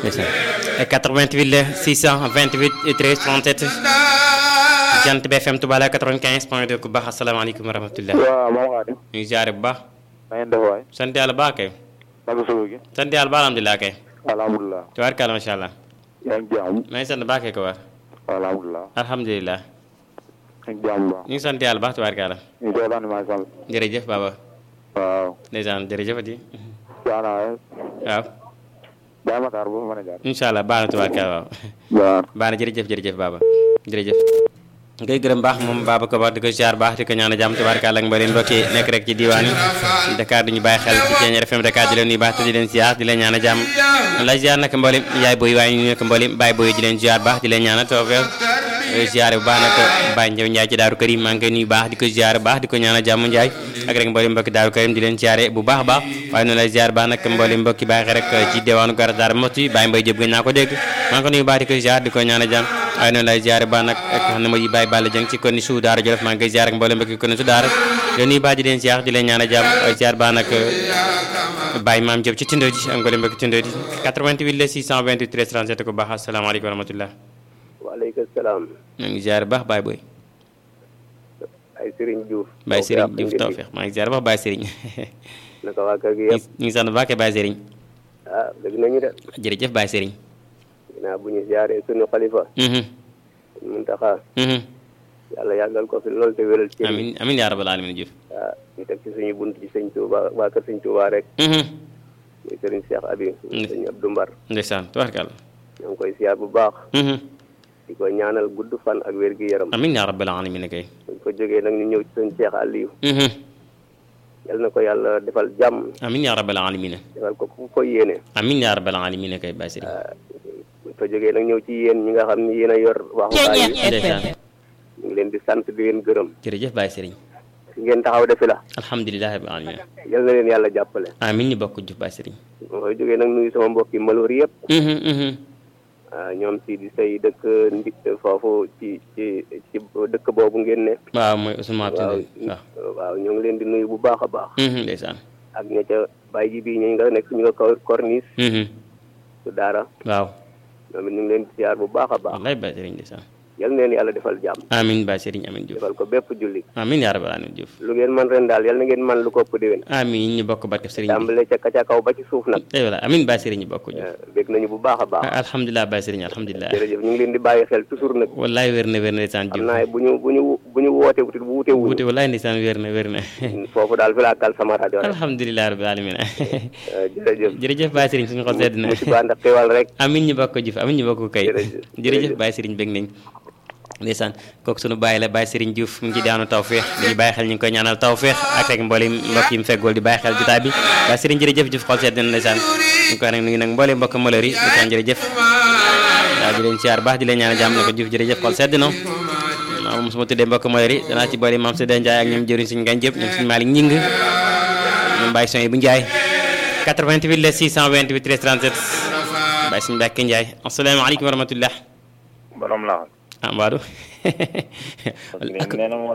ndeysaan 88 la 628 13 37 Jant bi FM Touba la 95 point 2 ku baax asalaamaaleykum wa rahmatulah. waaw moom Xaadim. ñu ngi ziare bu baax. na ngeen def waay. sant yàlla baax kay. naka suba gi. sant yàlla baax alhamdulilah kay. alhamdulilah. tubaarkàlla macha allah. yaa ngi jàmm. maa ngi sant baax kay ko war. alhamdulilah. alhamdulilah. yaa ngi jàmm bu baax. ñu ngi sant yàlla baax tubaarkàlla. ñu ngi seetaan maa sant. jërëjëf baba. waaw. ndeysaan jërëjëfati. Diana. waaw. Baye Matar bu fa mën a jaar. incha allah baax na tubaarkàlla waaw. waaw. baax na jërëjëf jërëjëf baba jërëjëf. ngay gërëm baax moom Baba ko baax di ko ziar baax di ko ñaan a jàmm tubaarkàlla ak mbooleem mbokk yi nekk rek ci diwaan yi Dakar di ñu bàyyi xel ci Thiéniere FM Dakar di leen nuyu baax te di leen ziar di leen ñaan a jàmm la ziar nag mbooleem yaay booy waaye ñu nekk mbooleem baay booy di leen ziar baax di leen ñaan a tawfeex ziar bu baax nag Baye Ndiaw Ndiaye ci Daaru Karim maa ngi koy nuyu baax di ko ziar baax di ko ñaan a jàmm Ndiaye ak rek mbooleem mbokki Daaru Karim di leen ziare bu baax a baax waaye noonu lay ziar baax nag mbooleem mbokki bàyyi xel rek ci diwaanu Gara Dar Moti Baye Mbaye Diop gën naa ko dégg maa ngi ko nuyu baax di ko ziar di ko ñaan a jàmm waaye noonu lay ziare baax nag ak xam ne mooy Baye Balla Dieng ci kon ni su daara Jolof maa ngi koy ziar ak mboolem mbokki kon ni su daara di nuyu baax di leen ziar di leen ñaan a jàmm ay ziar baax nag Baye Maam Diop ci Tindo ji ak mboolem mbokki Tindo ji 88 la 628 13 37 ko baax asalaamaaleykum wa rahmatullah waaleykum salaam. maa ngi ziar baax Baye Boy ay Serigne Diouf. Baye Serigne Diouf tawfeex maa ngi ziar baax Baye Serigne naka waa kër gi yëpp. ñu ngi sant bu baax kay Baye Serigne ah dëgg nañu de. jërëjëf Baye Serigne ginnaaw bu ñu ziaree sunu xalifa. mhm Muntaxa mhm yàlla yàggal ko fi lool te wéral ci. amin amin yaa rabbal alamin Diouf ah ñu teg ci suñu bunt ci sëñ Touba waa kër sëñ Touba rek. mhm muy Serigne Cheikh Abi. sëñ Abdou Mbar. ndeysaan tubaarkàlla ñoo ngi koy ziar bu baax. mhm di ko ñaanal gudd fan ak wér gi yaram. amin yaa rabbal alamin kay buñ ko jógee nag ñu ñëw ci sëñ Cheikh Aliou. mhm yal na ko yàlla defal jàmm. amin yaa rabbal alamin defal ko ku ko yéene. amin yaa rabbal alamin kay Baye Serigne buñ ko jógee nag ñëw ci yéen ñi nga xam ni yéen a yor waxukaay yi. ndeysaan ñu ngi leen di sant di leen gërëm. jërëjëf Baye Serigne fi ngeen taxaw defi la. alhamdulilah rabbil alamin yal na leen yàlla jàppale. amin ñu bokk Diouf Baye Serigne ma koy jógee nag nuyu sama mbokki maloor yëpp. mhm mhm ah ñoom si di say dëkk ndi foofu ci ci ci dëkk boobu ngeen ne. waaw mooy Ousmane waaw Abdoulaye waaw waaw ñoo ngi leen di nuyu bu baax a baax. mhm ndeysaan ak ña ca bàyyi ji bii ñu nga nekk ñu nga kaw corniche mhm su daara waaw ñoom it ñu ngi leen di siyaar bu baax a baax. wallaay Baye Serigne ndeysaan yal na leen yàlla defal jàmm. amin Baye Serigne amin Diouf defal ko bépp julli. amin yaa rabbal alamin Diouf lu ngeen man ren daal yal na ngeen man lu ko ëpp déwén. amin ñu bokk barke Serigne bi tàmbale ca ca kaw ba ci suuf nag. eh voilà amin Baye Serigne ñu bokk Diouf bég nañu bu baax a baax. alhamdulilah Baye Serigne alhamdulilah jërëjëf ñu ngi leen di bàyyi xel toujours nag. wallaay wér na wér na ndeysaan xam Diouf naa bu ñu bu ñu bu ñu woote wutit bu wute wuñu wuute wallaay ndeysaan wér na wér na foofu daal fi laa kal sama rajo rek. alhamdulilah rabbil alamin jërëjëf. jërëjëf Baye Serigne suñu xol sedd na musiba ànd ak xéwal rek. amin ñu bokk Diouf amin ñu bokk kay Jërëjëf. jërëjëf Baye Serigne bég nañ ndeysaan kooku sunu bàyyi la Baye Serigne Diouf mu ngi ci daanu tawféex di ñu bàyyi xel ñu ngi koy ñaanal tawféex ak rek mboolem mbokk yi mu feggool di bàyyi xel jotaay bi Baye Serigne jërëjëf Diouf xol sedd na ndeysaan ñu koy nag nuyu nag mboolem mbokk malheur yi ndeysaan jërëjëf waaw di leen siyaar baax di leen ñaanal jàmm ne ko Diouf jërëjëf xol sedd na waaw moom su ma tuddee mbokk malheur yi danaa ci boole maam Sëdda Ndiaye ak ñoom jëriñ suñu ngañ jëpp ñoom suñu Malick Ñing ñoom Baye Soy bu Ndiaye 88 la 628 13 37 Baye suñu Mbàkke Ndiaye asalaamaaleykum wa rahmatullah borom la. ah Mbadou nee na